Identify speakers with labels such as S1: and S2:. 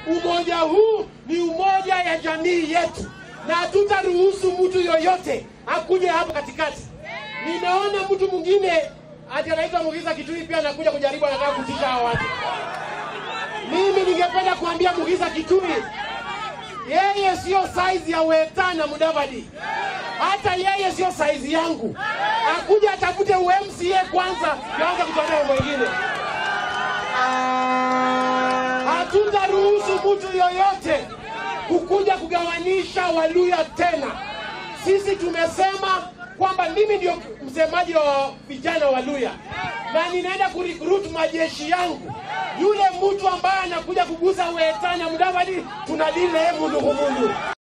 S1: umoja huu ni umoja ya jamii yetu, na hatutaruhusu mtu yoyote akuje hapo katikati. Nimeona mtu mwingine ati anaitwa Mugiza Kitui pia anakuja kujaribu, anataka kutisha hawa watu. Mimi ningependa kuambia Mugiza Kitui, yeye sio saizi ya Weta na Mudavadi, hata yeye sio saizi yangu. Akuja atafute UMCA kwanza, yaanze kutuambia mambo mengine. Hatutaruhusu mtu yoyote kukuja kugawanisha Waluya tena. Sisi tumesema kwamba mimi ndio msemaji wa vijana wa Luya na ninaenda kurecruit majeshi yangu. Yule mtu ambaye anakuja kugusa Weta na Mudavadi tunadili naye mundu kumundu.